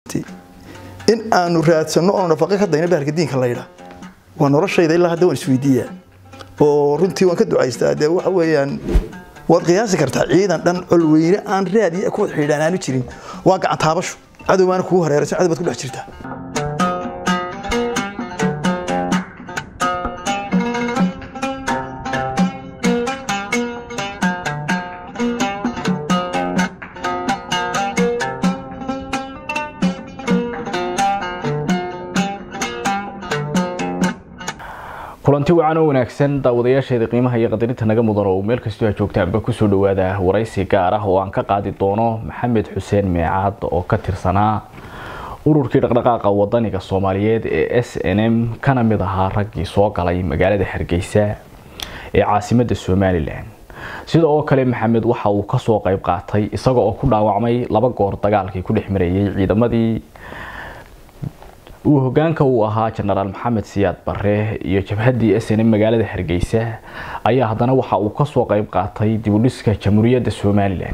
jirtay in aanu raadsanno oonu nafaqo ka dayno bahalka diinka laydha waa noloshayda ilaa hadda waan isweydiiyaa oo runtii waan ka ducaystaa dee waxa weeyaan waad qiyaasi kartaa ciidan dhan colweyne aan raad iyo ku wada xidhiidhaan aanu jirin waa gacan taabasho cadowbaana kugu hareeraysan cadow baad ku dhex jirtaa kulanti wacan oo wanaagsan daawadayaasheeda qiimaha iyo qadarinta naga mudan oo meel kastoo ha joogtaanba kusoo dhawaada waraysi gaar ah oo aan ka qaadi doono maxamed xuseen meecaad oo ka tirsanaa ururkii dhaqdhaqaaqa wadaniga soomaaliyeed ee s n m kana mid ahaa raggii soo galay magaalada hargeysa ee caasimada somalilan sida oo kale maxamed waxa uu kasoo qayb qaatay isaga oo ku dhaawacmay laba goor dagaalkii ku dhex marayay ciidamadii uu hogaanka uu ahaa jenaraal maxamed siyaad bare iyo jabhaddii s n m magaalada hargeysa ayaa haddana waxa uu kasoo qayb qaatay dibudhiska jamhuuriyadda somalilan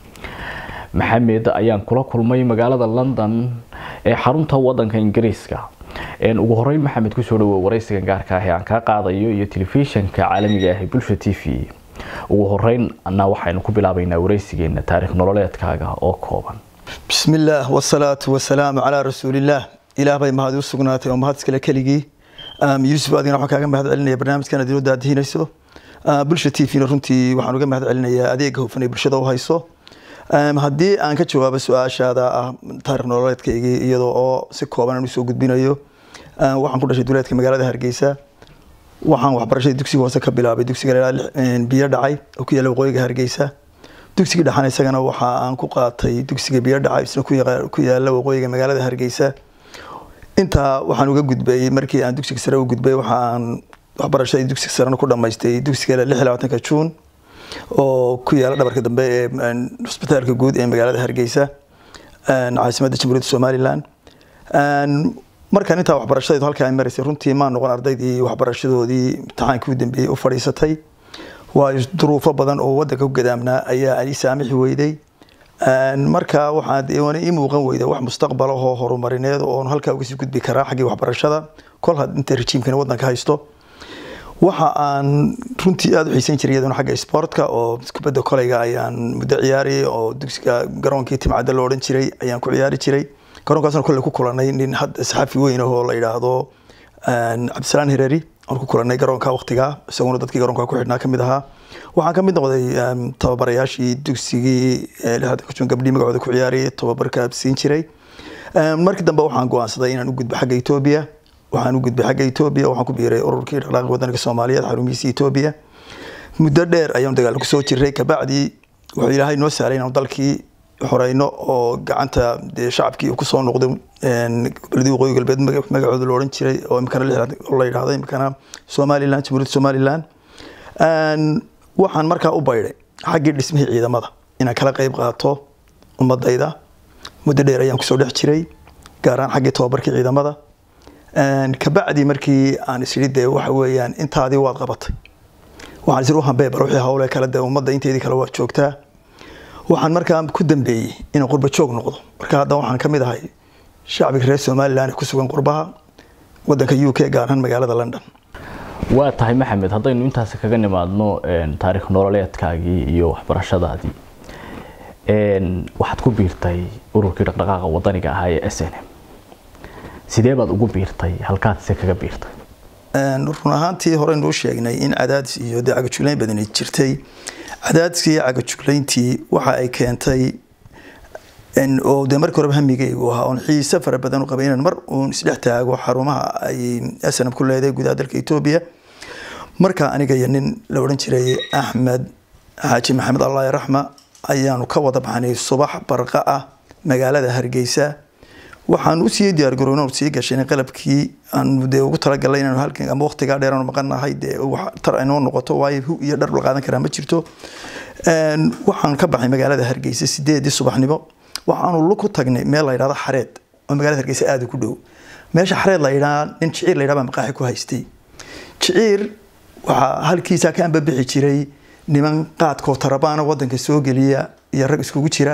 maxamed ayaan kula kulmay magaalada london ee xarunta wadanka ingiriiska ugu horeyn maxamed kusoo dhawo waraysigan gaarka ah ee aan kaa qaadayo iyo telefishanka caalamiga ah ee bulsha t v ugu horeyn na waxaynu ku bilaabaynaa waraysigeena taariikh nololeedkaaga oo kooban bismi illaah wasalaatu wasalaamu calaa rasuulillaah ilaah bay mahad u sugnaatay oo mahad iskale keligii yuusuf adigana waxaan kaaga mahad celinaya barnaamijkan aad inoo daadihinayso bulsha t v-na runtii waxaan uga mahad celinayaa adeega hufan ee bulshada u hayso haddii aan ka jawaabo su-aashaada ah taarikh nololeedkaygii iyadoo oo si kooban aan usoo gudbinayo waxaan ku dhashay duleedka magaalada hargeysa waxaan waxbarashadii dugsiga hoose ka bilaabay dugsiga biyo dhacay oo ku yaalla waqooyiga hargeysa dugsigii dhexan isagana waxa aan ku qaatay dugsiga biyo dhacay isna ku yaalla waqooyiga magaalada hargeysa intaa waxaan uga gudbay markii aan dugsiga sare u gudbay waxa aan waxbarashadii dugsiga sarena ku dhamaystay dugsiga lix iyo labaatanka juun oo ku yaala dhabarka dambe ee hosbitaalka guud ee magaalada hargeysa caasimadda jamhuuriyadda somalilan markaan intaa waxbarashadeedu halkaa ay maraysay runtii maa noqon ardaydii waxbarashadoodii imtixaankii u dambeeyey u fadhiisatay waayo duruufo badan oo wadanka ku gadaamnaa ayaa ani saamixi weyday marka waxaa ii muuqan weyda wax mustaqbal ahoo horumarineed oon halkaa uga sii gudbi karaa xaggii waxbarashada kol had inta rejiimkani wadanka haysto waxa aan runtii aada u xiisan jiray iyaduna xagga sportka oo kubadda koleyga ayaan muddo ciyaariyay oo dugsiga garoonkii timcadda lo odhan jiray ayaan ku ciyaari jiray garoonkaasna kolley ku kulanay nin saxafi weyn ahoo la yidhaahdo cabdisalaan hereri aan ku kulanay garoonka waqtigaa isaguna dadkii garoonka ku xidhnaa kamid ahaa waxaan kamid noqday tababarayaashii dugsigii gabdhii magacooda ku ciyaarayay tababarka siin jiray markii dambe waxaan go-aansaday inaan u gudbo xagga etoobiya waxaan u gudbay xagga etoobiya waxaan ku biiray ururkii dhaqdhaqaaqi wadanka soomaaliyeed xarumihiisa etoobiya muddo dheer ayaan dagaal kusoo jiray kabacdii wuxuu ilaahay noo sahlay inaan dalkii xoreyno oo gacanta dee shacabkii uu kusoo noqday goboladii waqooyi galbeed magacooda lo odhan jiray oo imikana la yidhahdo imikana somaliland jamhuuriyadda somaliland waxaan markaa u baydhay xaggii dhismihii ciidamada inaan kala qayb qaato ummadayda muddo dheer ayaan kusoo dhex jiray gaar ahaan xaggii tababarkii ciidamada kabacdi markii aan isiri dee waxa weeyaan intaadii waad qabatay waxaan isiri uhambeebar wixii hawle kale dee ummadda inteedii kale waad joogtaa waxaan markaa ku dambeeyey inaan qurba joog noqdo marka hadda waxaan ka mid ahay shacbiga reer somaliland ee ku sugan qurbaha wadanka u k gaar ahaan magaalada london waa tahay maxamed haddaynu intaasi kaga nimaadno taariikh nololeedkaagii iyo waxbarashadaadii waxaad ku biirtay ururkii dhaqdhaqaaqa wadaniga ahaa ee s n m sidee baad ugu biirtay halkaad se kaga biirtay run ahaantii horeynu u sheegnay in cadaadis iyo dee cagajuglayn badani jirtay cadaadiskii cagajuglayntii waxa ay keentay oo dee markii horeba hamigaygu ahaa oon xiise fara badan u qabay inaan mar uun isdhex taago xarumaha ay snab ku leedahay gudaha dalka etoobiya markaa aniga iyo nin la odhan jiray axmed xaaji maxamed allah raxma ayaanu ka wada baxnay subax barqa ah magaalada hargeysa waxaan usii diyaargaroyn sii gashay qalabkii aan dee ugu talagalay inaan halkan ama waqtigaa dheer aanu maqanahay dee wax tar aynoo noqoto waayo hu iyo dhar la qaadan karaa ma jirto waxaan ka baxay magaalada hargeysa sideedii subaxnimo waxaanu lug ku tagnay meel la yidhahdo xareed oo magaalada hargeysa aada ku dhow meesha xareed la yidhaha nin jiciir la yidhaha baa maqaaxi ku haystay jiciir waxaa halkiisa ka anbabixi jiray niman qaadkoo tarabaana wadanka soo geliya iyo rag iskugu jira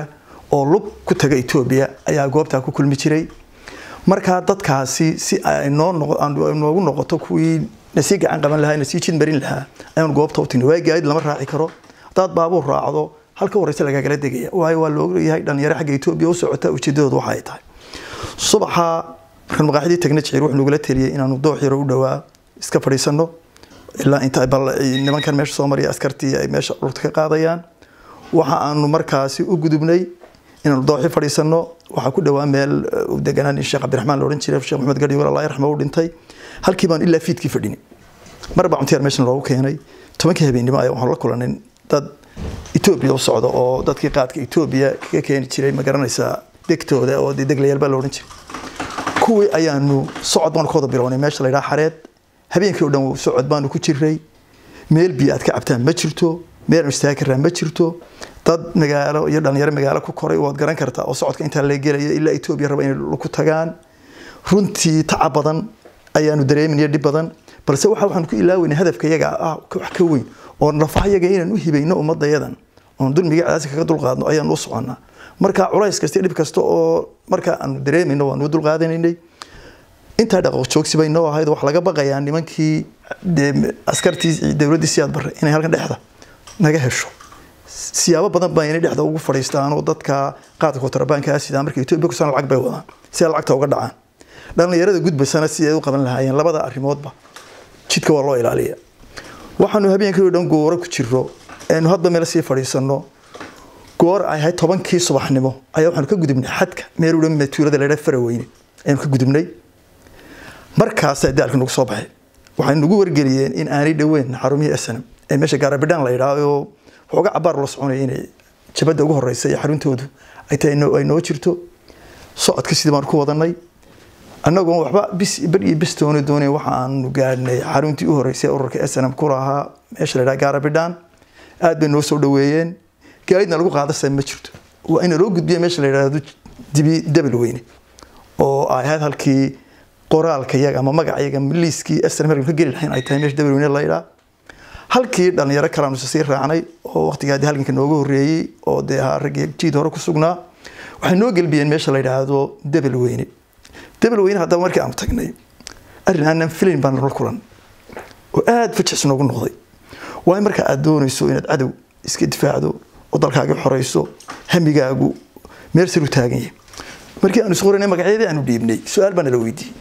oo lug ku taga etoobiya ayaa goobtaa ku kulmi jiray markaa dadkaasi si ay noogu noqoto kuwii nasii gacan qaban lahaa nasii jid marin lahaa ayaan goobta u tagni waay gaadid lama raaci karo hadaad baabuur raacdo halka horeysa lagaagala degaya waayo waa loogayahay dhalinyaro xagga etoobiya u socota ujeedadoodu waxa ay tahay subaxa markaan maqaaxidii tagna jiciir wuxuu nagula teliyay inaanu doox yaro u dhowaa iska fadhiisano ilaa inta nimankan meesha soo mariya askartii ay meesha dhulta ka qaadayaan waxa aanu markaasi u gudubnay inaanu dooxi fadhiisano waxaa ku dhowaa meel deganaan in sheekh cabdiraxmaan la odhan jiray sheekh maxamed gadhigool allah yarxma u dhintay halkii baan ilaa fiidkii fadhini mar baa cuntiyaar meeshan loogu keenay tobankii habeennimo ayaa waxaan la kulanin dad etoobiya u socda oo dadkii qaadka etoobiya kaga keeni jiray ma garanaysaa degtooda oo dee deglayaal baa la odhan jiray kuwii ayaanu socod baanu ka wada bilownay meesha la yidhaha xareed habeenkii oo dhan socod baanu ku jiray meel biyo aad ka cabtaan ma jirto meel aan istaagi karnaa ma jirto dad magaalo iyo dhalinyaro magaalo ku koray waad garan kartaa oo socodka intaa la gelaya ilaa etoobiya raba inay ku tagaan runtii tacab badan ayaanu dareeminaya dhib badan balse waxa waxaan ku ilaaweynay hadafka iyaga ah wax ka weyn oo nafaha iyaga inaan u hibayno ummadayadan oon dulmiga cadaasi kaga dulqaadno ayaan u soconnaa marka culays kasta dhib kasta oo marka aanu dareemayno waanu dulqaadanaynay intaa dhaqo joogsi bay noo ahayd wax laga baqayaa nimankii dee askartii dowladdii siyaad barre inay halkan dhexda naga hesho siyaabo badan baa inay dhexda ugu fadhiistaan oo dadka qaadka kontrabaanka sidaa marka etoobiya kusan lacag bay wadaan si ay lacagta uga dhacaan dhalinyarada gudbaysana si ay u qaban lahaayeen labada arrimoodba jidka waa loo ilaaliya waxaanu habeenkii oo dhan gooro ku jiro aynu hadba meel sii fadhiisano goor ay ahayd tobankii subaxnimo ayaa waxaanu ka gudubnay xadka meel u dhan tuulada la yidhaha faraweyne ayaanu ka gudubnay markaasaa daalka nagu soo baxay waxay nagu wargeliyeen in aanay dhoweyn xarumihii snm ee meesha gaarabidhaan la yidhaah oo waxooga cabaar loo soconaya inay jabadda ugu horeysa iyo xaruntoodu ay tahay ay noo jirto socodka sidii baanu ku wadanay annagoon waxba bis bar iyo bis dooni doonayn waxa aanu gaadhnay xaruntii u horeysay ururka snm ku lahaa meesha la yidhaha gaarabidhaan aad bay noo soo dhoweeyeen gaadidna lagu qaadasa ma jirto waa ina loo gudbiya meesha la yidhaahdo dibi dabal weyne oo ay ahayd halkii qoraalka yaga ama magaca yaga liiskii snm markan ka geli lahayn ay tahay meesha dabal weyne la yidhaha halkii dhalinyaro kalaanu sii raacnay oo waqtigaa dee halganka nooga horreeyey oo dee ahaa raggii jiid hore ku sugnaa waxay noo gelbiyeen meesha la yidhaahdo dabal weyne dabal weyne haddaba markii aanu tagnay arrin aanan filayn baan nala kulan oo aada fajix noogu noqday waayo marka aad doonayso inaad cadow iska difaacdo oo dalkaaga xoreyso hamigaagu meel sar u taagan yahay markii aanu isqoranay magacyadii aanu dhiibnay su-aal baa nala weydiiyey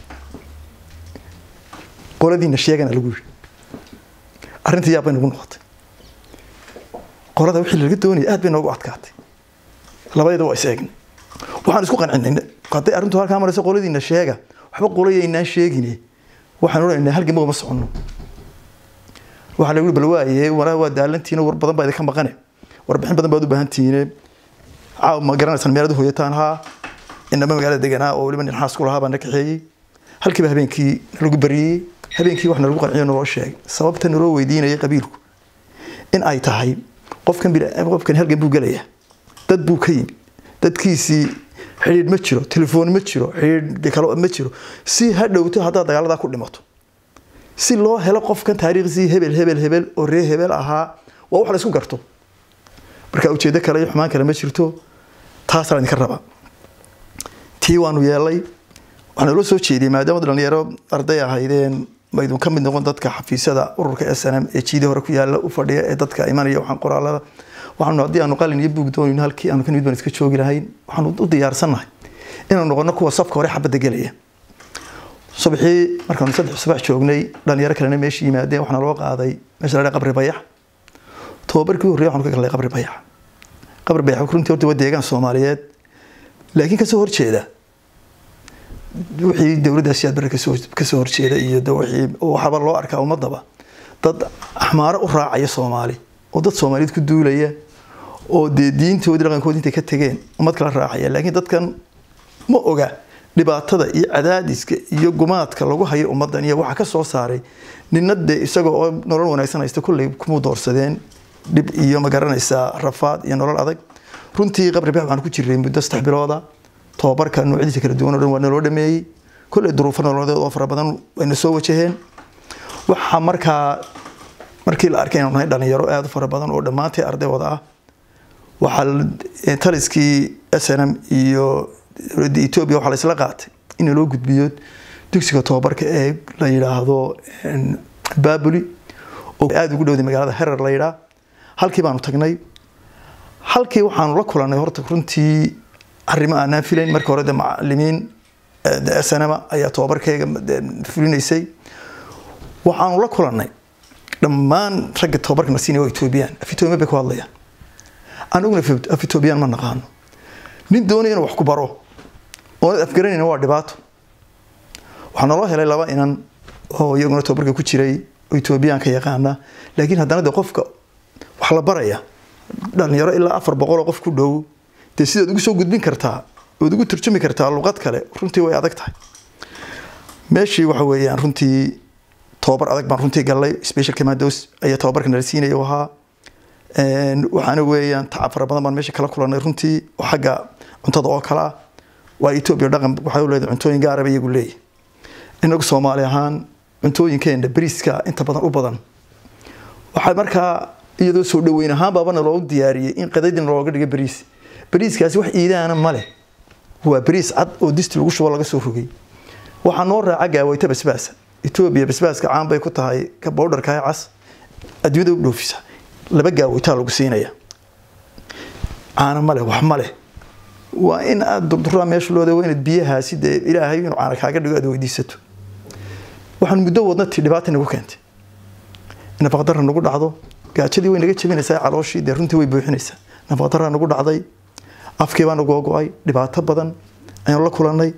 qoladiina sheegana lagu yiri arrinta yaab bay nagu noqotay qolada wixii laga doonayay aad bay noogu adkaatay labadeeda waa is eegnay waxaan isku qancinay hadday arrintu halkaa marayso qoladiina sheega waxba qolayaynaan sheegine waxaan odhanaynaa halgama uma soconno waxaa lagu bal waaye walaa waa daalantiina war badan baa idinka maqane warbixin badan baad u baahan tihiine caaw ma garanaysaan meelad hoyataan haa inama magaalada deganaa oo weliba nin xaas ku lahaa baa na kaxeeyey halkiiba habeenkii nalagu bariyey habeenkii wax nalagu qanciyo naloo sheegay sababta naloo weydiinayay qabiilku in ay tahay qofkan qofkan halgan buu gelaya dad buu ka yimi dadkiisii xidhiidh ma jiro telefoon ma jiro xidhiidh kale ma jiro si ha dhowto haddaad dagaaladaa ku dhimato si loo helo qofkan taariikhsii hebel hebel hebel oo ree hebel ahaa waa wax la isku garto marka ujeedo kale iyo xumaan kale ma jirto taasaa idinka rabaa tii waanu yeelay waxaa naloo soo jeediyey maadaama dhalinyaro arday ahaydeen maydun ka mid noqon dadka xafiisyada ururka s n m ee jiidii hore ku yaala u fadhiya ee dadka imanaya waxaan qoraalada waxaanu haddii aanu qalin iyo buug doonayno halkii aanu ka nimid baan iska joogi lahayn waxaanu u diyaarsannahay inaanu noqono kuwa safka hore xabadda gelaya subaxii markaanu saddex subax joognay dhalinyaro kalena meesha yimaadeen waxaana loo qaaday meesha la qabri bayax tababarkii u horreeyay waxaanu ka galnay qabri bayax qabri bayax runtii horta waa deegaan soomaaliyeed laakiin kasoo horjeeda wixii dowladda siyaad barre kasoo kasoo horjeeda iyo wixii waxaaba loo arkaa ummadaba dad axmaaro u raacaya soomaali oo dad soomaaliyeed ku duulaya oo dee diintoodii dhaqankoodi intay ka tegeen ummad kala raacaya laakiin dadkan ma oga dhibaatada iyo cadaadiska iyo gumaadka lagu hayo ummadan iyo waxa ka soo saaray nina dee isaga oo nolol wanaagsan haysta kolley kumuu doorsadeen dhib iyo ma garanaysaa rafaad iyo nolol adag runtii qabri bax waxaan ku jiray muddo saddex bilooda tobabarka noocyadiisa kala duwan oo dhan waa naloo dhameeyey kolley duruufo nololeed oo fara badan wayna soo wajaheen waxaa markaa markii la arkay inaan nahay dhalinyaro aada u fara badan oo dhammaantay arday wada ah waxaa taliskii s n m iyo dowladda etoobiya waxaa la isla qaatay in loo gudbiyo dugsiga tobabarka ee la yidhaahdo babuli oo aada ugu dhowday magaalada herer la yidhaa halkii baanu tagnay halkii waxaanu la kulanay horta runtii arrimo aanaan filayn marka hore de macalimiin s n m ayaa tobabarkayga fulinaysay waxaanu la kulanay dhammaan ragga tobabarka nasiinaya waa etoobiyaan af etoobiya bay ku hadlayaan anaguna af etoobiyaan ma naqaano nin doonaya inuu wax ku baro oonad afgaranayna waa dhibaato waxaa naloo helay laba inan oo iyaguna tobabarka ku jiray oo etoobiyaanka yaqaana laakiin haddana de qofka wax la baraya dhalinyaro ilaa afar boqol oo qof ku dhow dee sidaad ugu soo gudbin kartaa ood ugu turjumi kartaa luqad kale runtii way adag tahay meeshii waxa weeyaan runtii tobabar adag baan runtii galnay special commandos ayaa tobabarka nala siinaya u ahaa waxaana weeyaan tacab fara badan baan meesha kala kulanay runtii oo xagga cuntada oo kale ah waa etoobiya dhaqan waxay leedahay cuntooyin gaaraba iyagu leeyahy inagu soomaali ahaan cuntooyinkeena bariiska inta badan u badan waxaa markaa iyadoo soo dhaweyn ahaan baabana loogu diyaariyey in qadaydina looga dhigo bariis bariiskaasi wax iidaana male waa bariis cad oo disti lagu shubo laga soo rogay waxaa noo raaca gaawayta basbaasa etoobiya basbaaska caan bay ku tahay ka bowdharka ee cas adduunyada u dhoofisa laba gaawaytaa lagu siinaya caana male wax male waa in aada durduraa meesha looda waa inaad biyahaasi dee ilaahay inuu caana kaaga dhigo aad weydiisato waxaan muddo wadna ti dhibaata nagu keentay nafaqdarra nagu dhacdo gaajadii way naga jabinaysaa calooshii dee runtii way buuxinaysaa nafaqdarra nagu dhacday afkii baa nagu go-ay dhibaato badan ayaan la kulanay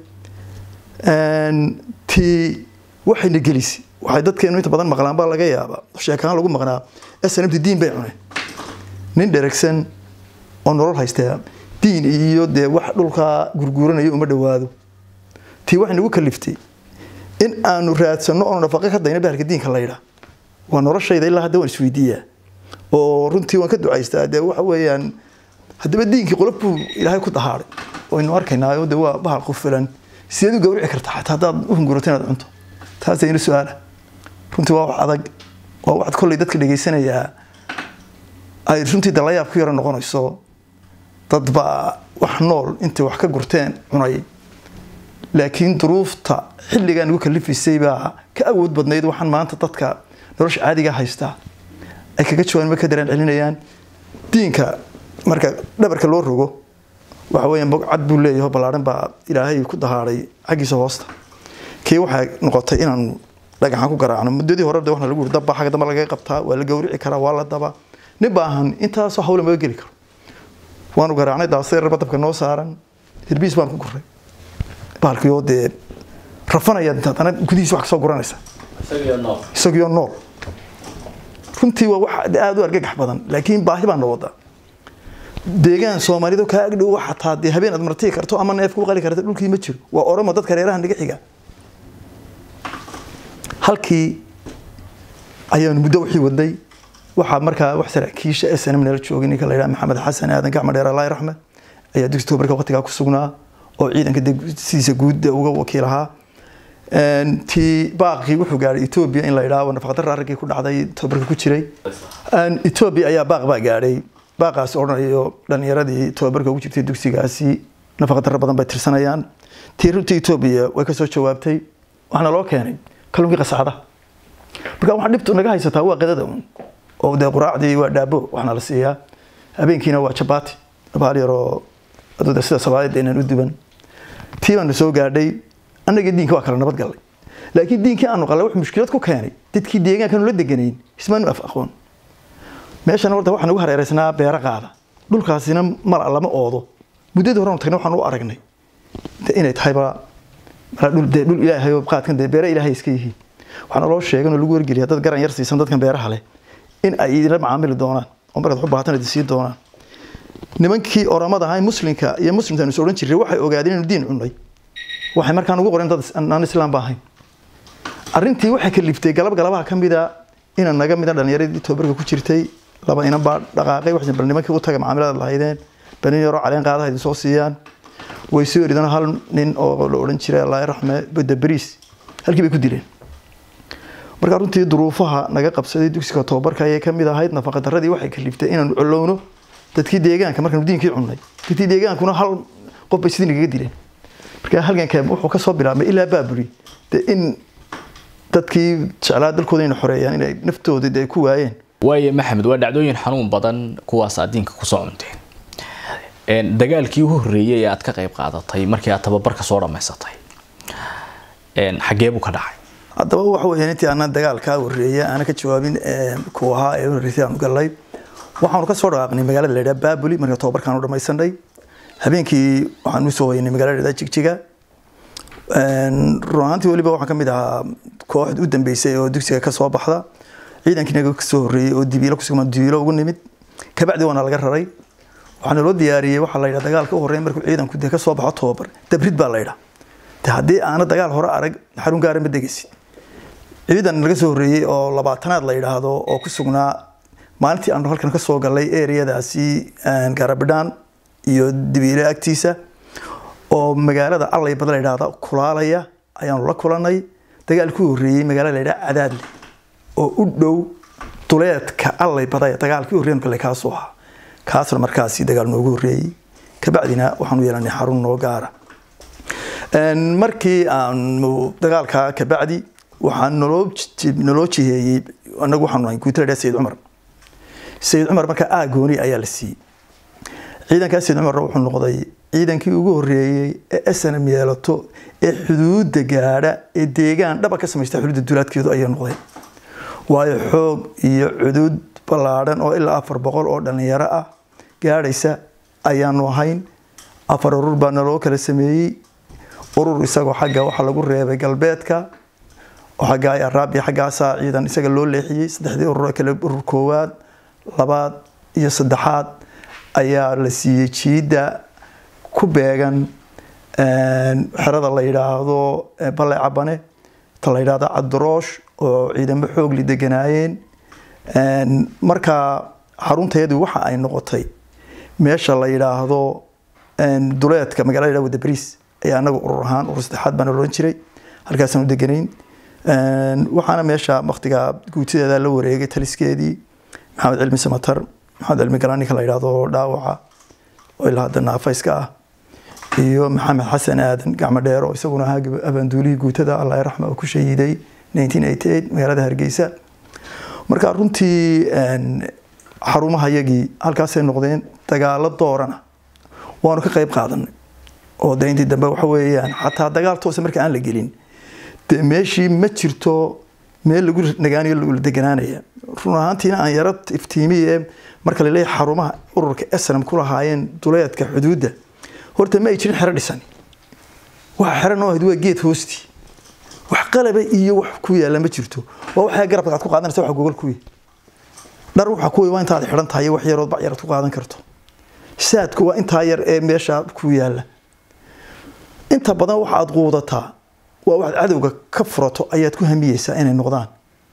tii waxayna gelisay waxay dadkeenu inta badan maqlaan baa laga yaabaa sheekahaan lagu maqnaa snmt diin bay cuneen nin dheragsan oo nolol haystaa diin iyo dee wax dhulkaa gurguuranayo uma dhawaado tii waxay nagu kaliftay in aanu raadsano oonu nafaqo ka dayna bahalka diinka laydhaa waa noloshayda ilaa hadda waan isweydiiyaa oo runtii waan ka ducaystaa dee waxa weeyaan haddaba diinkii qolof buu ilaahay ku dahaaday waynu arkaynaa de waa bahal qufilan sideed u gawrici kartaa xataa haddaad u hungurato inaad cunto taas ayna su-aala runtii waa wax adag waa waxaad kolley dadka dhegaysanayaa ay runtii dalayaab ku yaro noqonayso dad baa wax nool intay wax ka gurteen cunay laakiin duruufta xilligaa nagu kalifisay baa ka awood badnayd waxaan maanta dadka nolosha caadiga haystaa ay kaga jawaanma ka dareen celinayaan diinka marka dhabarka loo rogo waxa weeyaan bog cad buu leeyahay ballaaran baa ilaahay ku dahaaday xaggiisa hoosta kii waxay noqotay inaanu dhagaxaan ku garaacno muddadii hore de waxna lagu yiri dabba xagga dambe laga qabtaa waa la gawrici karaa waa la daba nin baahan intaasoo hawla maga geli karo waanu garaacnay daasayarba dabka noo saaran hirbiis baan ku guray baalkiyo dee rafanaya haddana gudihiisa wax kasoo guranaysa isagiyo nool runtii waa wax aada u argagax badan laakiin baahi baan na wada deegaan soomaalidu kaa agdhow xataa dee habeen aad martii karto ama neef ku qali karta dhulkii ma jiro waa oromo dadka reeraha naga xiga halkii ayaanu muddo wixii wadnay waxaa markaa wax saraakiisha s n m nala joogay ninka la yidhaha maxamed xasan aadan gacma dheer allahi raxmed ayaa dugsi tobarka waqtigaa ku sugnaa oo ciidanka sidiisa guud uga wakiil ahaa tii baaqii wuxuu gaadhay etoobiya in la yidhaahdo nafaqdarra arrinkii ku dhacday tobarka ku jiray etoobiya ayaa baaq baa gaadhay baaqaasi odhanayo dhalinyaradii tobabarka ugu jirtay dugsigaasi nafaqdarra badan bay tirsanayaan tii runtii etoobiya way kasoo jawaabtay waxaana loo keenay kalluunkii qasacda marka waxa dhibtu naga haysataa waa qadada un oo dee quraacdii waa dhaabo waxna la siiyaa habeenkiina waa jabaati baal yaroo aduda sida soomaalida inaan u duban tii baanu soo gaadhay annaga diinka waa kala nabad gallay laakiin diinkii aanu qallay wuxuu mushkilad ku keenay dadkii deegaankaanu la deganayn ismaanu af aqoon meeshan horta waxaan ugu hareeraysnaa beero qaada dhulkaasina mala lama oodo muddadii horenu tagnay waxaan u aragnay inay tahayba dhul dee dhul ilaahay oo qaadkan dee beero ilaahay iska yihiin waxaana loo sheegan oo lagu wargeliya dad garan yar siisan dadkan beeraha leh in ay idinla macaamili doonaan oo markaad wax u baahatan idin siin doonaan nimankii oramada ahaa muslimka iyo muslimka is odhan jiray waxay ogaadeen inuu diin cunay waxay markaan ugu qoreen dad aan islaam ba ahayn arrintii waxay kaliftay galab galabaha ka mida inan naga mida dhalinyaradii tobabarka ku jirtay laba inan baa dhaqaaqay waxay bal nimankii u taga macaamilada lahaydeen bal nin yaroo caleen qaadaha idin soo siiyaan way soo eridaan hal nin oo la odhan jiray allah raxme badda bariis halkii bay ku dileen markaa runtii duruufaha naga qabsaday dugsiga tobabarka ayay kamid ahayd nafaqadaradii waxay kaliftay inaanu colowno dadkii deegaanka markaanu diinkii cunnay dadkii deegaankuna hal qof bay sidii nagaga dileen marka halganka wuxuu ka soo bilaabmay ilaa baaburi dee in dadkii jeclaa dalkooda inay xoreeyaan inay naftooda dee ku waayeen waaye maxamed waa dhacdooyin xanuun badan kuwaas aad diinka kusoo cunteen dagaalkii ugu horreeyey ee aad ka qayb qaadatay markii aad tababarka soo dhammaysatay xagee buu ka dhacay haddaba waxa weeyaan intii aanan dagaalkaa horreeya aana ka jawaabin kuu ahaa ee horreysay aanu gallay waxaanu ka soo dhaqaaqnay magaalada la yidhaha baabuli marka tababarkaanu dhammaysanay habeenkii waxaan usoo waynay magaalada jigjiga run ahaantii weliba waxaan ka mid ahaa kooxd u dambeysay oo dugsiga ka soo baxda ciidankiinaga kasoo horreeyey oo dibiilo kusugma dibiilo ugu nimid kabacdi waana laga raray waxaana loo diyaariyey waxaa la yidhaha dagaalka u horreeya markuu ciidanku dee ka soo baxo tababar dabrid baa la yidhaha de haddii aana dagaal hore arag xarun gaara ma degaysid ciidan laga soo horreeyey oo labaatanaad la yidhaahdo oo ku sugnaa maalintii aanu halkan ka soo gallay ereyadaasi garabidhaan iyo dibiile agtiisa oo magaalada allay bada la yidhaahda kulaalaya ayaanu la kulanay dagaalkii horreeyey magaalada la yidhaha cadaadle oo u dhow duleedka allay badaya dagaalkii horreeyan kale kaasoo ahaa kaasna markaasi dagaal noogu horreeyey kabacdina waxaanu yeelanay xarun noo gaara markii aanu dagaalkaa kabacdi waxaa naloo naloo jiheeyey anagu waxaanu nahay guuta la sayid cumar sayid cumar markaa aagooni ayaa la siiyey ciidankaa sayid cumarna wuxuu noqday ciidankii ugu horreeyey ee snm yeelato ee xuduudda gaadha ee deegaan dhaba ka samaysta xuduudda duulaadkeedu ayay noqdeen waayo xoog iyo cuduud ballaadhan oo ilaa afar boqol oo dhallinyaro ah gaadhaysa ayaanu ahayn afar urur baa naloo kala sameeyey urur isagoo xagga waxaa lagu reebay galbeedka oo xagga araab iyo xaggaasaa ciidan isaga loo leexiyey saddexdii urur kale urur koowaad labaad iyo saddexaad ayaa la siiyey jiidda ku beegan xerada la yidhaahdo balle cabane ta la yidhaahdo cabdiroosh oo ciidamo xoogli deganaayeen markaa xarunteedu waxa ay noqotay meesha la yidhaahdo duleedka magala la yhahdo wadabariis ayaa anagu urur ahaan urur saddexaad baana loodhan jiray halkaasaan u deganayn waxaana meesha waktiga guutideeda la wareegay taliskeedii maxamed cilmi samatar maxamed cilmi garaaninka la yidhaahdo dhaawaca oo ilaa hadda naafayska ah iyo maxamed xasan aadan gacmo dheer oo isaguna ahaa abaanduulihii guutada allah raxma oo ku shahiiday magaalada hargeysa marka runtii xarumaha yagii halkaasay noqdeen dagaalo doorana waanu ka qayb qaadanay oo de intii dambe waxa weeyaan xataa dagaal toosa marka aan la gelin de meeshii ma jirto meel lagu nagaanayo la deganaanaya run ahaantiina aan yaro iftiimiye marka laleeyahay xarumaha ururka esnam ku lahaayeen duleedka xuduudda horta ma ay jirin xero dhisan waxa xero noo ahayd waa geed hoostii wax qalaba iyo wax ku yaala ma jirto waa waxaa garabka aad ku qaadanaysa wax gogol kuwi dhar waxa kuwi waa intaad xidhan tahay wax yarood bac yar aad ku qaadan karto saadku waa intaa yar ee meesha ku yaala inta badan waxa aad quudataa waa waxaad cadowga ka furato ayaad ku hamiyeysaa inay noqdaan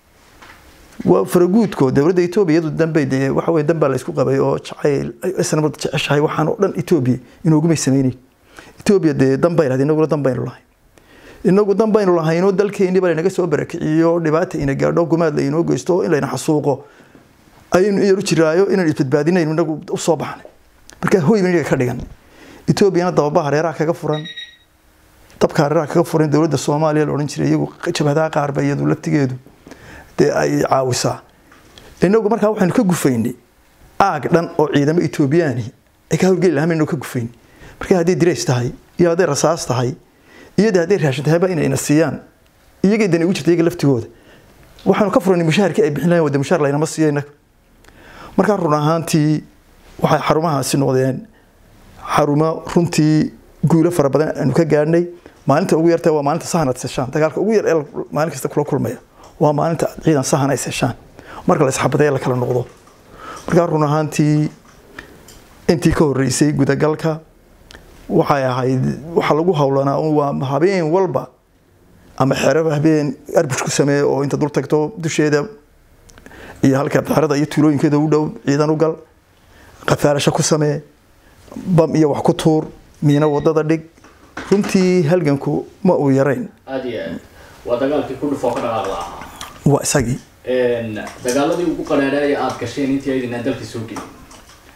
waa faraguudko dowladda etoobiya iyadu dambe dee waxa weye danbaa la isku qabay oo jacayl isnabad jeceshahay waxaan oo dhan etoobiya inoogumay sameyneyn etoobiya dee danbay lahayd inaguna dan baynu lahay inagu dan baynu lahaynoo dalkeeniba laynaga soo barakiciyo dhibaata ina gaadho gumaad la inoo geysto in layna xasuuqo ayaynu iyaru jiraayo inaan isbadbaadinayno inagu usoo baxnay marka hoy ban inaga ka dhigan etoobiyana dababa hareeraha kaga furan dabka hareeraha kaga furan dowladda soomaaliya la odhan jiray iyagu jabhadaha qaarba iyadu laftigeedu dee ay caawisaa inagu markaa waxaynu ka gufaynay aag dhan oo ciidamo etoobiyaani ay ka howlgeli lahaa maynu ka gufayn marka hadday dirays tahay iyo hadday rasaas tahay iyada hadday raashin tahayba inayna siiyaan iyagay dani ugu jirta iyaga laftigooda waxaanu ka furanay mushaharkii ay bixin lahayn wada mushaar laynama siiyo inaga markaa run ahaantii waxay xarumahaasi noqdeen xarumo runtii guulo fara badan aanu ka gaadhnay maalinta ugu yarta waa maalinta sahan aad seshaan dagaalka ugu yar ee maalin kasta kula kulmaya waa maalinta ciidan sahan ay seshaan marka la isxabadaya la kala noqdo markaa run ahaantii intii ka horreysay gudagalka waxay ahayd waxa lagu howlanaa waa habeen walba ama xero habeen arbush ku sameeye oo inta dul tagto dusheeda iyo halka xerada iyo tuulooyinkeeda u dhow ciidan u gal qafaalasho ku samee bam iyo wax ku tuur miino wadada dhig runtii halganku ma uu yarayn aad iyo aad waa dagaalkii ku dhufoo ka dhaqaaq lahaa waa isagii dagaaladii ugu qadhaadhaaya aada gasheen intii aydinaan dalka soo gelin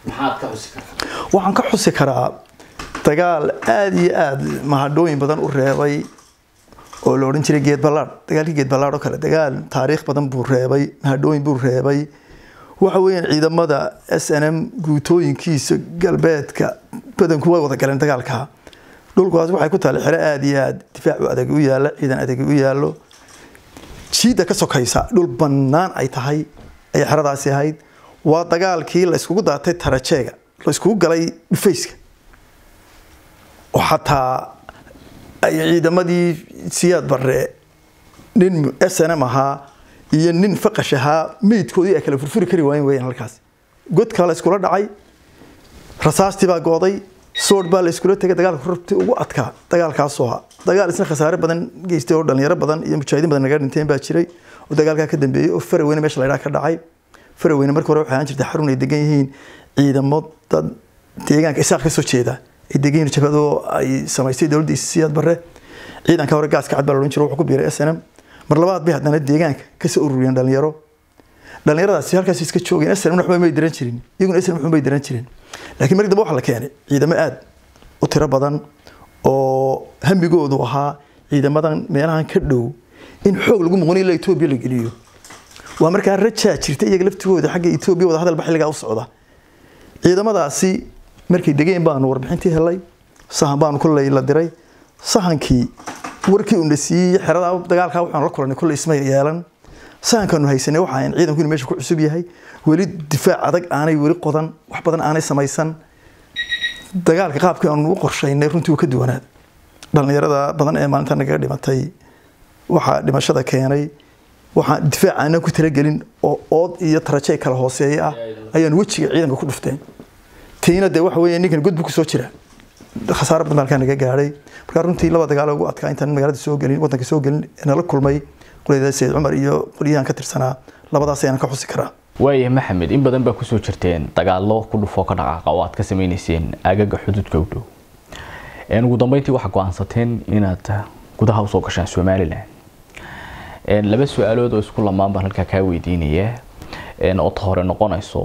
maxaad ka xusi kartaa waxaan ka xusi karaa dagaal aada iyo aada mahadhooyin badan u reebay oo la odhan jiray geed ballaadh dagaalkii geed ballaadh oo kale dagaal taariikh badan buu reebay mahadhooyin buu reebay waxa weeyaan ciidamada s n m guutooyinkiisa galbeedka badanku way wada galeen dagaalka dhulkaas waxay ku taala xero aada iyo aada difaac u adag u yaalla ciidan adag u yaallo jiidda ka sokaysa dhul bannaan ay tahay ayay xeradaasi ahayd waa dagaalkii la iskugu daatay tarajeega la iskugu galay dhufayska oo xataa ay ciidamadii siyaad barre nin s n m ahaa iyo nin faqash ahaa meydkoodii ay kala furfuri kari waayen weyaan halkaas godkaa la iskula dhacay rasaastii baa gooday sood baa la iskula tegay dagaalka rurtii ugu adkaa dagaalkaasoo ahaa dagaal isna khasaare badan geystay oo dhalinyaro badan iyo mujaahidiin badan naga dhinteen baa jiray oo dagaalkaa ka dambeeyey oo faraweyne meesha la ydhaha ka dhacay faraweyne marka hore waxay ahaan jirtay xarun ay degan yihiin ciidamo dad deegaanka isaaq ka soo jeeda ay degan yihiin jabhadoo ay samaystay dowladda siyaad barre ciidanka hore gaaska cad baa la odhan jiray wuxuu ku biiray s n m mar labaad bay haddana deegaanka kasoo ururiyeen dhalinyaro dhalinyaradaasi halkaas iska joogeen s n m waxba may diran jirin iyaguna s n m waxba may diran jirin laakiin markii dambe waxaa la keenay ciidamo aada u tiro badan oo hamigoodu ahaa ciidamadan meelahan ka dhow in xoog lagu muqon ilaa etoobiya la geliyo waa markaa rajaa jirta iyaga laftigooda xagga etoobiya wada hadalba xilligaa u socda ciidamadaasi markay degeen baanu warbixintii helay sahan baanu kolley la diray sahankii warkii uuna siiyey xerada dagaalkaa waxaanu la kulanay kolley isma yeelan sahankaanu haysanay waxa ayn ciidanku inuu meesha ku cusub yahay weli difaac adag aanay weli qodan wax badan aanay samaysan dagaalka qaabkii aanu u qorshaynay runtii uu ka duwanaad dhalinyarada badan ee maalinta nagaga dhimatay waxaa dhimashada keenay waxaan difaac aanan ku talagelin oo ood iyo tarajey kala hooseeya ah ayaan wejiga ciidanka ku dhufteen tiina dee waxa weeye ninkan god buu kusoo jira khasaaro badan halkaa naga gaadhay markaa runtii laba dagaal ugu adkaa intaan magaalada soo gelin wadanka soo gelin nala kulmay qolyada sayid cumar iyo qolyahan ka tirsanaa labadaas ayaan ka xusi karaa waaya maxamed in badan baa kusoo jirteen dagaallo ku dhufoo ka dhaqaaqa oo aad ka sameyneyseen aagaga xuduudka u dhow ugu dambeyntii waxaa go-aansateen inaad gudaha usoo gashaan somalilan laba su-aalood oo isku lamaan baan halkaa kaa weydiinaya oo ta hore noqonayso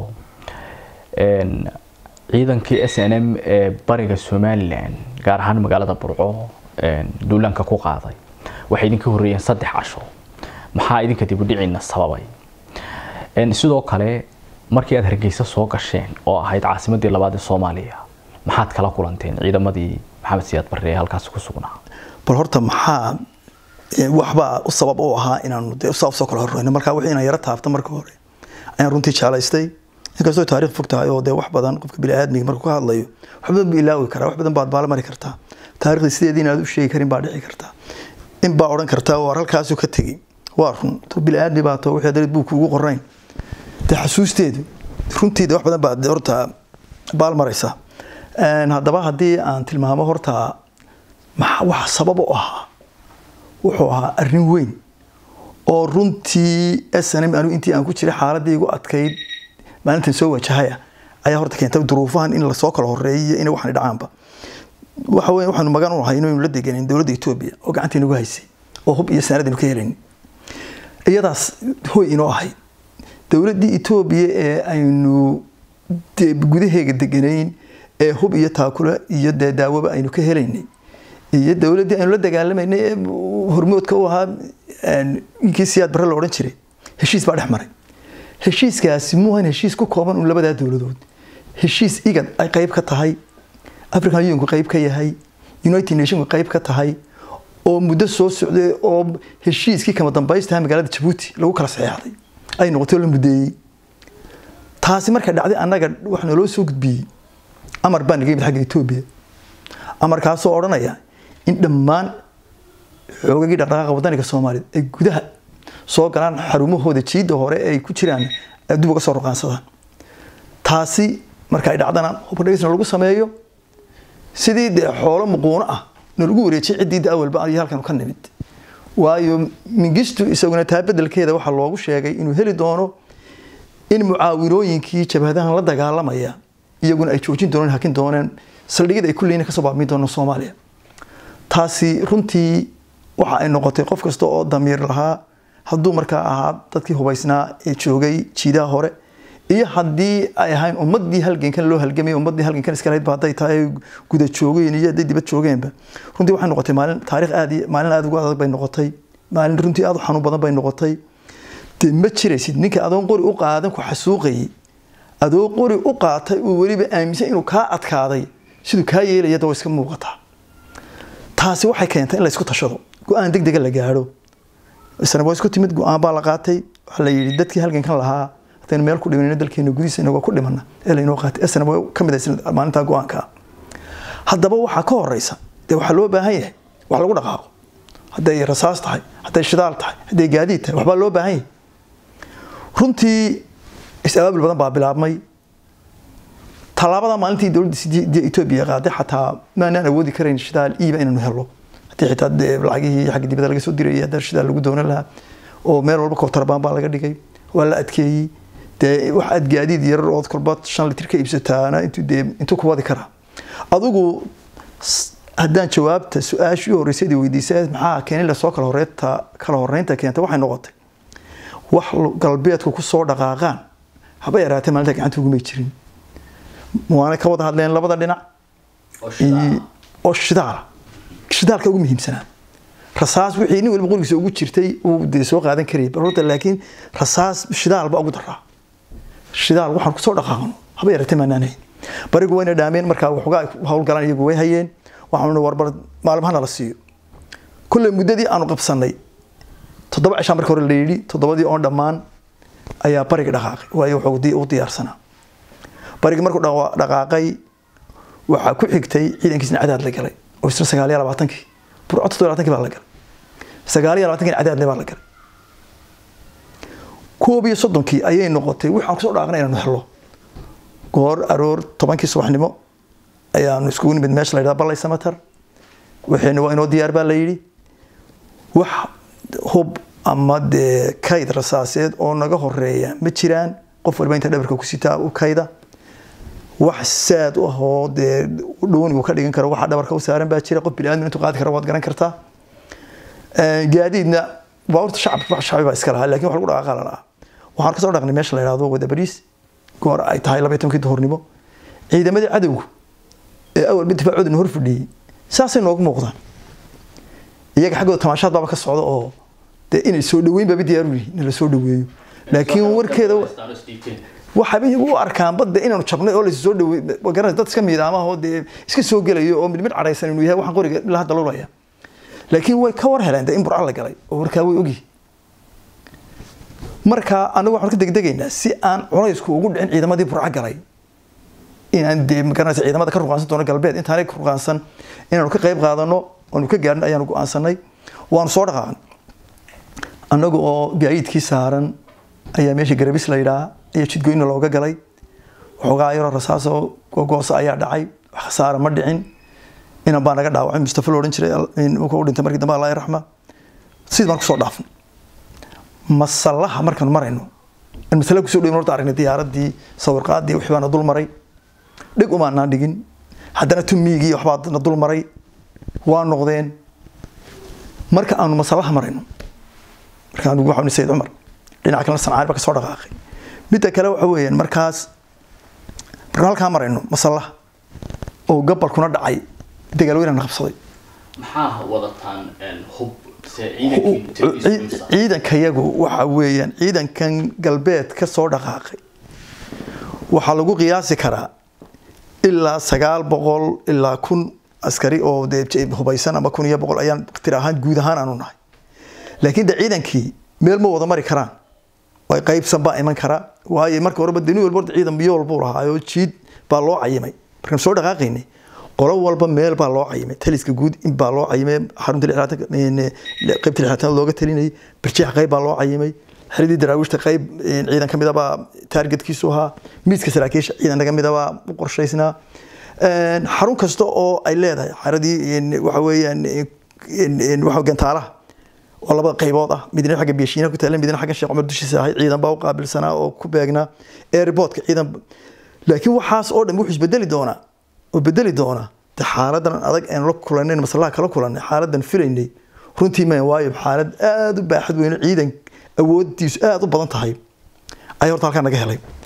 ciidankii s n m ee bariga somalilan gaar ahaan magaalada burco duulaanka ku qaaday waxay idinka horreeyeen saddex casho maxaa idinka dibudhiciina sababay sidoo kale markii aad hargeysa soo gasheen oo ahayd caasimadii labaad ee soomaaliya maxaad kala kulanteen ciidamadii maxamed siyaad barre ee halkaasi ku sugnaa bal horta maxaa waxbaa u sabab u ahaa inaanu dee saa usoo kala horreyno markaa wixii inaan yaro taabto marka hore ayaan runtii jeclaystay inkastoo taariikh fog tahay oo dee wax badan qofka biniaadmiga markuu ka hadlayo wax badan buu ilaawi karaa wax badan baad baala mari kartaa taarikhda sideedii inaad u sheegi karin baa dhici kartaa in baa odhan kartaa waar halkaasuu ka tegey waa run to biniaadmi baa to wixii darid buu kuugu qorayn dee xasuusteedu runtiida wax badan baad horta baal maraysaa haddaba haddii aan tilmaamo horta maxaa wax sabab u ahaa wuxuu ahaa arrin weyn oo runtii snm anigu intii aan ku jiray xaaladii igu adkayd maalintan soo wajahaya ayaa horta keentay duruufahan in lasoo kala horeeyiyo in waxaan dhacaanba waxa weyn waxaanu magan u nahay inaynu la deganin dowladda etoobiya oo gacantii nagu haysay oo hub iyo sanadaynu ka helayn iyadaas hoy inoo ahayd dowladdii etoobiya ee aynu gudaheega deganayn ee hub iyo taakula iyo dee daawoba aynu ka helaynay iyo dowladdii aynu la dagaalamaynay ee hormoodka u ahaa inkii siyaad barre la odhan jiray heshiis baa dhex maray heshiiskaasi muuhan heshiis ku kooban un labadaa dowladood heshiis igad ay qayb ka tahay african unionku qayb ka yahay united nationku qayb ka tahay oo muddo soo socday oo heshiiskii kama dambaystaha magaalada jabuuti lagu kala saxeexday ay noqotay oo la mudeeyey taasi markay dhacday annaga wax naloo soo gudbiyey amar baa naga yimid xagga etoobiya amarkaasoo odhanaya in dhammaan xoogagii dhaqdhaqaaqa wadaniga soomaaliyeed ay gudaha soo galaan xarumahooda jiidda hore ay ku jiraan dib uga soo ruqaansadaan taasi marka ay dhacdana hubkadhegeysna lagu sameeyo sidii dee xoolo muquuno ah nalagu wareejiyay ciddii da awalba iyo halkan ka nimid waayo mingistu isaguna taa bedelkeeda waxaa loogu sheegay inuu heli doono in mucaawinooyinkii jabhadahan la dagaalamaya iyaguna ay joojin dooneen hakin dooneen saldhigyada ay kulliina kasoo baabmin doonaan soomaaliya taasi runtii waxa ay noqotay qof kasta oo damiir lahaa hadduu markaa ahaa dadkii hubaysnaa ee joogay jiidaha hore iyo haddii ay ahayn ummadii halgankan loo halgamay ummadii halgankan iska lahayd ba hadday tahay guda joogeen iyo hadday dibad joogeenba runtii waxay noqotay maalin taariikh aad iyo maalin aad ugu adag bay noqotay maalin runtii aad u xanuun badan bay noqotay dee ma jiraysid ninka adoon qori u qaadan ku xasuuqayay adoo qori u qaatay uu weliba aaminsan inuu kaa adkaaday siduu kaa yeelaya da way iska muuqataa taasi waxay keentay in la isku tashado go-aan deg dega la gaadho isna waa isku timid go-aan baa la qaatay waxaa la yidhi dadkii halgankan lahaa haddaynu meel ku dhimanayno dalkeena gudihiisa inagoo ku dhimana ee laynoo qaatay isna waa ka mid ah maalintaa go-aanka haddaba waxaa ka horeysa dee waxaa loo baahan yahay wax lagu dhaqaaqo hadday rasaas tahay hadday shidaal tahay hadday gaadiid tahay waxbaa loo baahan yahay runtii is-abaabul badan baa bilaabmay tallaabada maalintii dowladda etoobiya qaaday xataa maanaan awoodi karayn shidaal iiba inaynu helo haddii xitaa lacagihii xagga dibadda laga soo dirayay haddii shidaal lagu doonan lahaa oo meel walba koobtarbaan baa laga dhigay waa la adkeeyey dee wax aad gaadiid yarar ood kolba shan litir ka iibsataana intuu dee intuu ku wadi karaa adigu haddaan jawaabta su-aashii horreysay weydiisay maxaa keenin lasoo kala horeynta kala horeynta keenta waxay noqotay wax galbeedku ku soo dhaqaaqaan haba yaraatee maalinta gacanta ugumay jirin waana ka wada hadleen labada dhinac oo shidaala shidaalka ugu muhiimsanaa rasaas wixii nin waliba qorigiisa ugu jirtay uu dee soo qaadan karayay horta laakiin rasaas shidaal baa ugu daraa shidaal waxaan kusoo dhaqaaqno haba yaratee maanaan hayn barigu wayna dhaameen markaa waxoogaa howlgalaan iyagu way hayeen waxaanu warbar maalmahana la siiyo kulley muddadii aanu qabsanay toddoba cishaa marka hore la yidhi toddobadii oon dhammaan ayaa bariga dhaqaaqay waayo wuxuu u diyaarsanaa bariga markuu dhaqaaqay waxaa ku xigtay ciidankiisna cadaad la galay oo isna sagaal iyo labaatankii burco toddoba labaatankii baa la galay sagaal iyo labaatankii cadaadle baa la galay koob iyo soddonkii ayay noqotay waxaan kusoo dhaaqnay inaanu helo goor aroor tobankii subaxnimo ayaanu iskugu nimid meesha la yidhahda ballay samatar waxayna waa inoo diyaar baa la yidhi wax hub ama dee kayd rasaaseed oo naga horeeya ma jiraan qof waliba inta dhabarka ku sitaa u kayda wax saad u ahoo dee dhownigu ka dhigan karo waxa dhabarka u saaran baa jira qof biniaadam intuu qaadi kara waad garan kartaa gaadiidna baabuurta shacab wax shacbi baa iska lahaa laakiin wax lagu dhaqaaqa la lahaa waxaan kasoo dhaqnay meesha la yidhahdo wada bariis goor ay tahay laba iyo tobankii duhurnimo ciidamadii cadowgu ee awalba difaacooda hor fadhiyey saasay noogu muuqdaan iyaga xaggooda tamaashaad baaba ka socda oo dee inay soo dhaweyn baaba diyaar u yihiin in la soo dhaweeyo laakiin warkeeda waxaaba iyagu u arkaan badda inaanu jabnay oo lasoo dhaweey garanay dad iska miidaama oo dee iska soo gelayo oo mid mid cadhaysan inuu yahay waxaan qoriga ilaa hadda lulaya laakiin way ka war heleen dee in burca la galay oo warkaa way ogyihin marka anagu waxaan ka degdegaynaa si aan culaysku ugu dhicin ciidamadii burca galay inaan dee magaranaysa ciidamada ka ruqaansan doono galbeed intaanay ka ruqaansan inaanu ka qayb qaadano oonu ka gaadhin ayaanu go-aansanay waanu soo dhaqaaqnay annaga oo gaadiidkii saaran ayaa meesha garabis la yidhaha ayaa jidgoyna looga galay waxoogaa yaroo rasaasoo gogoosa ayaa dhacay wax khasaara ma dhicin inan baa naga dhaawacay mustafa lo odhan jiray u dhintay markii dambe allah raxma sidii baan kusoo dhaafnay masallaha markaanu marayno in masala kusoo dhawin horta aragnay diyaaradii sawirqaadii wixii baana dul maray dhig umaanaan dhigin haddana tumiigii waxbaa na dul maray waa noqdeen marka aanu masallaha marayno markaan waxaan sayid cumar dhinaca kalena sancaan baa kasoo dhaqaaqay midda kale waxa weeyaan markaas markaan halkaa marayno masallaha oo gabalkuna dhacay dagaalweynana qabsaday maxaa wadataan hub ciidankayagu waxa weeyaan ciidankan galbeed ka soo dhaqaaqay waxaa lagu qiyaasi karaa ilaa sagaal boqol ilaa kun askari oo dee hubaysan ama kun iyo boqol ayaan tir ahaan guud ahaan aanu nahay laakiin de ciidankii meel ma wada mari karaan way qaybsan baa iman kara waayo marka horeba deni walba horta ciidan biyo walbuu lahaayoo jiid baa loo cayimay markaan soo dhaqaaqaynay qolo walba meel baa loo cayimay taliska guud in baa loo cayimay xarunta qaybta lixaatan looga talinayay barjeex qayb baa loo cayimay xeradii daraawiishta qayb ciidan ka mid abaa taargetkiisu ahaa miiska saraakiisha ciidan naga mid abaa u qorshaysnaa xarun kasta oo ay leedahay xeradii waxa weeyaan waxa gantaalaha oo labada qaybood ah midna xagga beeshiina ku taala midna xagga sheekh cumar dushiisa ahay ciidan baa u qaabilsanaa oo ku beegnaa airportka ciidan laakiin waxaas oo dhan wuxuu isbedeli doonaa oo bedeli doona de xaaladan adag aan la kulanay maslaha kala kulanay xaaladan filaynay runtii ma waayo xaalad aada u baaxad weyn ciidan awoodiisu aada u badan tahay ayaa horta halkaa naga helay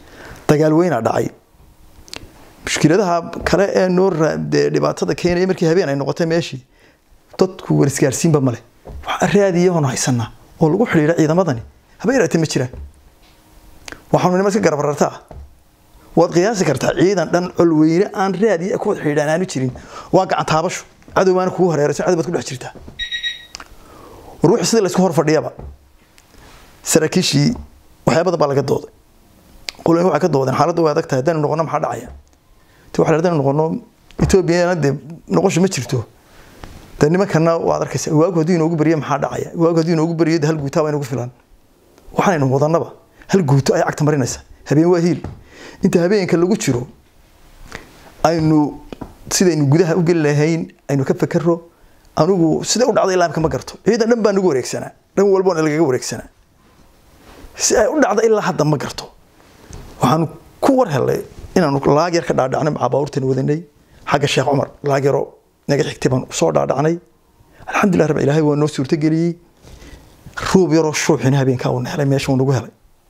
dagaal weynaa dhacay mushkiladaha kale ee noo dee dhibaatada keenaya markii habeen ay noqotay meeshii dadku warisgaarsiinba male waxaa raadiyahoon haysanaa oo lagu xidhiidha ciidamadani haba yaraatee ma jiraan waxaanu nima iska garabarartaa waad qiyaasi kartaa ciidan dhan colweyne aan raadiya ku wada xidhiidhaan aanu jirin waa gacan taabasho cadow baana kugu hareerayso cadow baad ku dhex jirtaa ruuxi sidii laysku hor fadhiyaba saraakiishii waxyaa badan baa laga dooday qoloyin waxay ka doodeen xaaladda way adag tahay haddaynu noqono maxaa dhacaya ti waxa haddaynu noqono etoobiyana dee noqosho ma jirto dee nimankana waad arkaysa waagu hadduu inoogu beriyo maxaa dhacaya waagu hadduu inoogu beriyo hal guutaa waa inagu filan waxaanaynu wadanaba hal guuto ay cagta marinaysa habeen waa hiil inta habeenka lagu jiro aynu sidaynu gudaha u geli lahayn aynu ka fakero anigu sida u dhacday ilaamka ma garto ciidan dhan baa nagu wareegsanaa dhan walbana lagaga wareegsanaa si ay u dhacda ilaa hadda ma garto waxaanu ku war helay inaanu laag yar ka dhaadhacnay macaa baabuurtan wadanay xagga sheekh cumar laag yaro naga xigtay baan soo dhaadhacnay alxamdulilah rab ilaahay waa noo suurtageliyey ruub yaroo shuuxina habeenkaa uuna helay meesha uu nagu helay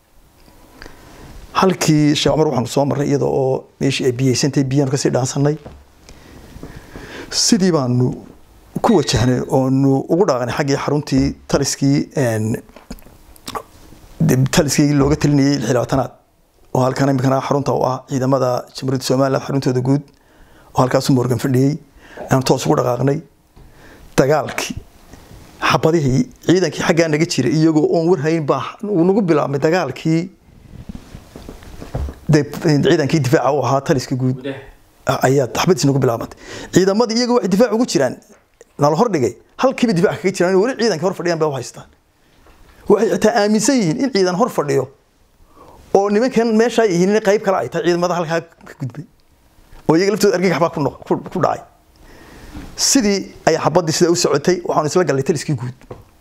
halkii sheekh cumar waxaanu soo marray iyada oo meeshii ay biyeysantay biyaanu kasii dhaansanay sidii baanu ku wajahnay oonu ugu dhaaqnay xaggii xaruntii taliskii taliskii looga talinayay xilaatanaad oo halkan imikana xarunta u ah ciidamada jamhuuriyadda somaliland xaruntooda guud oo halkaasu morgan fadhiyey aan toos ugu dhaqaaqnay dagaalkii xabadihii ciidankii xaggaa naga jira iyagoo oon warhayn baa uu nagu bilaabmay dagaalkii ciidankii difaaca u ahaa taliska guud ayaa xabadiis nagu bilaabantay ciidamadii iyagoo waxay difaac ugu jiraan nala hordhigay halkiiba difaac kaga jiraan weli ciidanka hor fadhiyaan bay u haystaan waxay xitaa aaminsan yihiin in ciidan hor fadhiyo oo nimankan meeshaa yihiin in qayb kale ay tahay ciidamada halkaa ka gudbay oo iyaga laftooda argagax baa ku dhacay sidii ayaa xabadii sida u socotay waxaanu isla gallay taliskii guud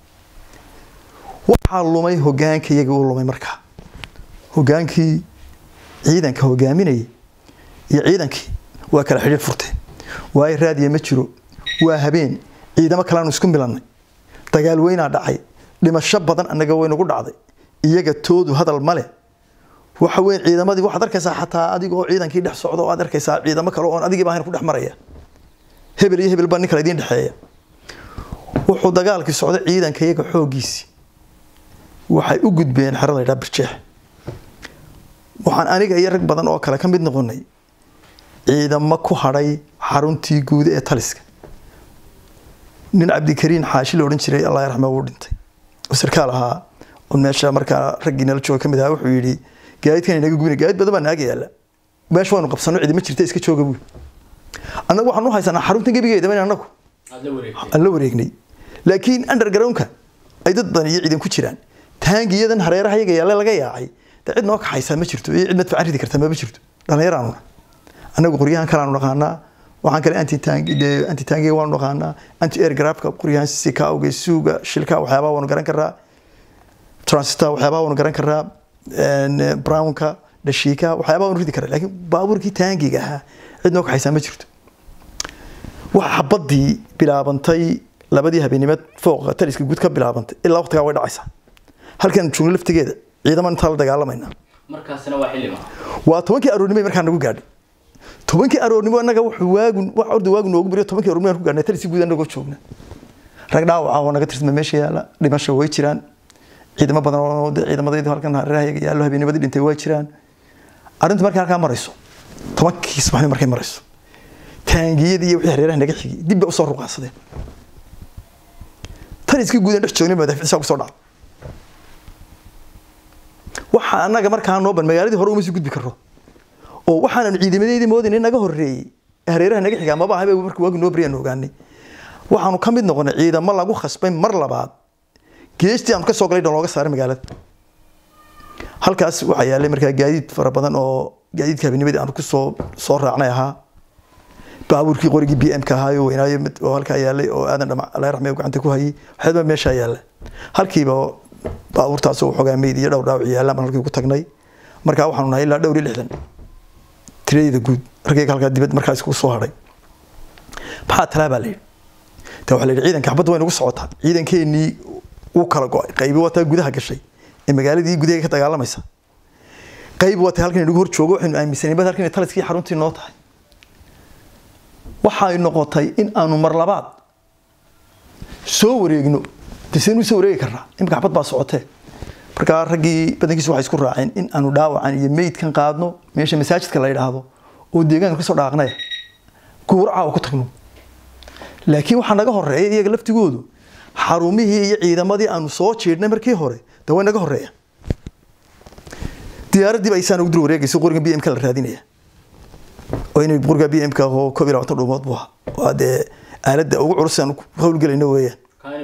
waxaa lumay hogaanka iyagii u lumay markaa hogaankii ciidanka hogaaminayay iyo ciidankii waa kala xidhiir furteen waayo raadiya ma jiro waa habeen ciidamo kaleanu isku milannay dagaal weynaa dhacay dhimasho badan annaga waynagu dhacday iyaga toodu hadal male waxa weeye ciidamadii waxaad arkaysaa xataa adigoo ciidankii dhex socda oo aad arkaysaa ciidamo kale oon adigiiba ahayn ku dhex maraya hebel iyo hebel baa nin kale idiin dhexeeya wuxuu dagaalkii socday ciidanka iyaga xooggiisii waxay u gudbeen xero la ydhaha birjeex waxaan aniga iyo rag badan oo kale ka mid noqonay ciidamo ku hadhay xaruntii guud ee taliska nin cabdikariin xaashi la odhan jiray allah raxme wuu dhintay oo sarkaal ahaa oo meesha markaa raggii nala jooga kamid ahaa wuxuu yidhi gaadiidkan inaga gubina gaadiid badan baa naaga yaalla meesha waynu qabsano cidi ma jirta iska jooga buy annagu waxaan u haysanaa xaruntan gebigeeda in annagu aan la wareegnay laakiin undergroundka ay dad badan iyo ciidan ku jiraan taangiyadan hareeraha yaga yaalla laga yaacay dee cid noo kaxaysaa ma jirto iyo cid madfacan ridi karta maba jirto dhallinyaraanuna annagu qoryahan kalaanu naqaanaa waxaan kale anti tangi anti tangiga waanu naqaanaa anti aircraftka qoryahan sikawga suuga shilka waxyaabaha waanu garan karaa transita waxyaabaha waanu garan karaa brownka dhashiika waxyaabaha waanu ridi karaa laakiin baabuurkii taangiga ahaa cid noo kaxaysaa ma jirto waxa xabadii bilaabantay labadii habeenimeed fooqa taliska guud ka bilaabantay ilaa waqtigaa way dhacaysaa halkan joogno laftigeeda ciidaman intaa la dagaalamayna markaasina waa xilliga waa tobankii aroornimo markaa nagu gaadhay tobankii aroornimo annaga wuxuu waagun wax orda waagu noogu beriyo tobankii aroornimo ku gaadhnay taliskii guud annagoo joogna rag dhaawaca oo naga tirtama meesha yaala dhimasho way jiraan ciidamo badan oo ciidamadaydu halkan hareeraha yaallo habeenimadii dhintay way jiraan arrintu markay halkaa marayso tobankii subaxnimo markay marayso taangiyadii iyo wixii hareeraha naga xigay dib bay usoo ruqaansadeen taliskii guud aan dhex joognay madaxfiisa kusoo dhacay waxa annaga markaa noo ban magaaladii hore uma sii gudbi karo oo waxaananu ciidamadeedii moodayna naga horreeyey hareeraha naga xigaa maba habe markii waagi noo bariyaan ogaanay waxaanu ka mid noqonay ciidamo lagu khasbay mar labaad geestii aanu ka soo galay dhan looga saaray magaalada halkaas waxaa yaalay markaa gaadiid fara badan oo gaadiidka habenimadii aanu kusoo soo raacnay ahaa baabuurkii qorigii b m ka ahaayo weynaayo mid oo halkaa yaalay oo aadan dhamac allah raxmee gacanta ku hayay waxyaaba meeshaa yaalla halkiiba baabuurtaas oo xogaa meyd iyo dhowr dhaawac yaallaan baan halkii ugu tagnay markaa waxaanu nahay ilaa dhowr iyo lixdan tiradeyda guud ragayga halkaa dibad markaa iskugu soo hadhay maxaa talaa baa la yidhi ta waxaa la yidhi ciidanka xabadda way nagu socotaa ciidankeenii wuu kala go-ay qaybi wataa gudaha gashay ee magaaladii gudaheega ka dagaalamaysa qayb wata halkan inagu hor joogo waxaynu aaminsanay bad halkan taliskii xaruntii noo tahay waxay noqotay in aanu mar labaad soo wareegno desenu soo wareegi karnaa imika xabad baa socotee markaa raggii badankiisu waxay isku raaceen in aanu dhaawacan iyo meydkan qaadno meesha masaajidka la yidhaahdo oo deegaanka kasoo dhaaqnaya guuraca oo ku tagno laakiin waxaa naga horeeya iyaga laftigoodu xarumihii iyo ciidamadii aanu soo jiidhnay markii hore de way naga horeeyaan diyaaraddii ba isaan ugu dul wareegayso qoriga b m ka la raadinaya oo inay qoriga b m ka oo koob iyo labaatan dhuumood buu ahaa waa dee aaladda ugu culus aan ku howlgelayno weeyaan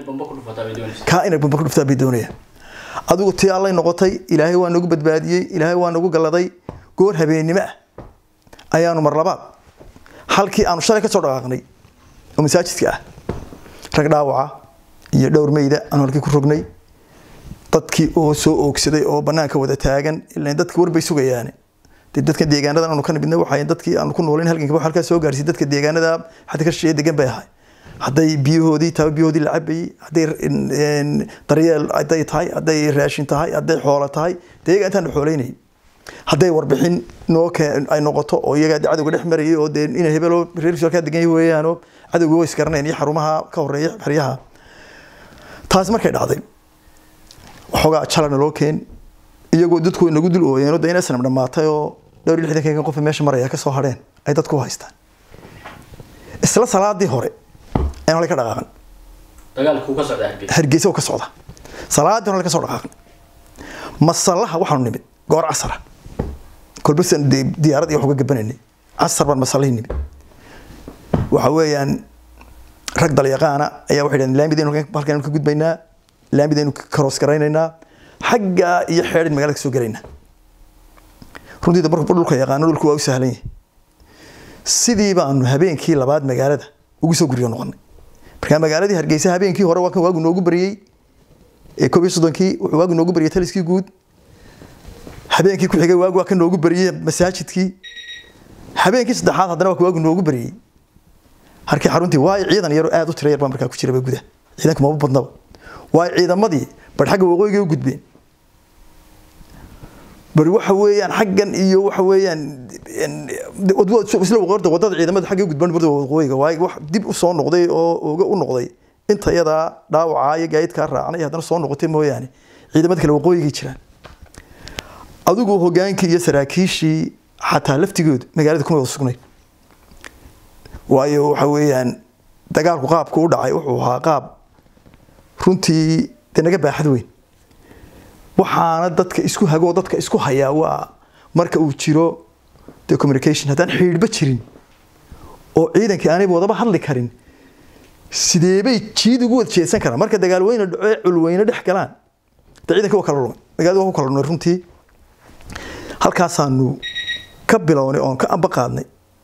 kaa inay bamba ku dhuftaa bay doonayaan adigu tii allay noqotay ilaahay waa nagu badbaadiyey ilaahay waa nagu galladay goor habeennimo ah ayaanu mar labaad halkii aanu shalay ka soo dhaqaaqnay oo masaajidka ah rag dhaawaca iyo dhowr meyda aanu halkii ku rognay dadkii oo soo oogsaday oo banaanka wada taagan ilaan dadka warbay sugayaane dee dadka deegaanadan aanu ka nimidna waxay dadkii aanu ku noolayn halganka halkaa soo gaarsiy dadka deegaanada xadda ka shisheeye degan bay ahay hadday biyahoodii tahay biyahoodii la cabayey hadday daryeel hadday tahay hadday raashin tahay hadday xoolo tahay dee iyaga intaan xoolaynayay hadday warbixin noo ay noqoto oo iyaga cadowga dhex marayay oo dee ina hebelo reer ka degan yahay weeyaanoo cadowga way isgaranayaan iyo xarumaha ka horeeya xeryaha taasi markay dhacday waxoogaa jalana loo keen iyagoo dadku nagu dul ooyeen de inay sanam dhamaatay oo dhowr iyo lixdankan qof meesha maraya kasoo hadheen ay dadku u haystaan isla salaadii hore ayaan halay ka dhaqaaqan hargeysa oo ka socda salaadii hore ka soo dhaqaaqan masallaha waxaanu nimid goor casara kolbasan diyaarad iyo wax uga gabanaynay casar baan masallihii nimid waxa weeyaan rag dalyaqaana ayaa waxay dhahdeen laamidaynu halkan ka gudbaynaa laamidaynu karoos garaynaynaa xaggaa iyo xeedhin magaalada ka soo gelaynaa runtii da marku dhulka yaqaano dhulku waa u sahlan yahay sidii baanu habeenkii labaad magaalada ugu soo guriyo noqonay markaa magaaladii hargeysa habeenkii hore waa kan waagu noogu bariyey ee koob iyo soddonkii wuxuu waagu noogu bariyey taliskii guud habeenkii ku xigay waagu waa ka noogu bariyey masaajidkii habeenkii saddexaad haddana waa ka waagu noogu bariyey harkii xaruntii waayo ciidan yaro aada u tira yar baa markaa ku jiraba gudaha ciidanka maba badnaba waayo ciidamadii bar xagga waqooyiga u gudbeen bari waxa weeyaan xaggan iyo waxa weeyaan isla waqorda wadada ciidamada xagga u gudbaan barda waqooyiga waayo wax dib u soo noqday oo oga u noqday inta yadaa dhaawacaa iyo gaayidkaa raacnay haddana soo noqotay mooyaane ciidamada kale waqooyigay jiraan adigu hogaankii iyo saraakiishii xataa laftigoodu magaalada kuma wada sugnay waayo waxa weeyaan dagaalku qaabku u dhacay wuxuu ahaa qaab runtii dee naga baaxad weyn waxaana dadka isku hagoo dadka isku hayaa waa marka uu jiro de communication haddaan xidhiidhba jirin oo ciidankii aanay wadaba hadli karin sideebay jiid ugu wada jeedsan karaan marka dagaal weyne dhaco culweyne dhex galaan de ciidanka waa kala lumay magaalada waa ku kala lumay runtii halkaasaanu ka bilownay oon ka amba qaadnay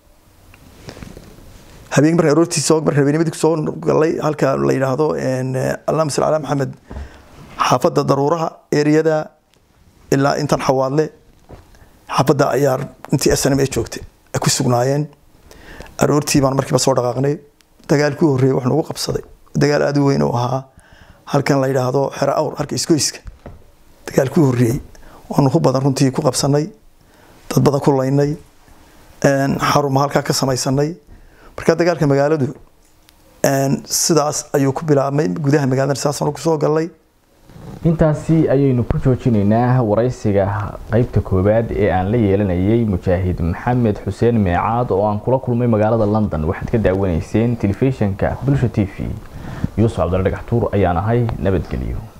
habeenkii markaan aroortii soo markaan habeennimadii soo galay halka la yidhaahdo allahuma salli calaa maxamed xaafadda daruuraha eriyada ilaa intan xawaadle xaafadda ayaa intii snm ay joogtay ay ku sugnaayeen aroortii baan markiiba soo dhaqaaqnay dagaalkii horreeyey wax nagu qabsaday dagaal aada u weyn oo ahaa halkan la yidhaahdo xero awr halka isgoyska dagaalkii horreeyey waanu ku badan runtii ku qabsanay dad badan ku laynay xaruma halkaa ka samaysanay marka dagaalka magaaladu sidaas ayuu ku bilaabmay gudaha magaalada saasaan kusoo galnay intaasi ayaynu ku joojinaynaa waraysiga qeybta koowaad ee aan la yeelanayay mujaahid maxamed xuseen meecaad oo aan kula kulmay magaalada london waxaad ka daawanayseen telefishinka bulsha t v yuusuf cabdalla dhagaxtuur ayaan ahay nabadgelyo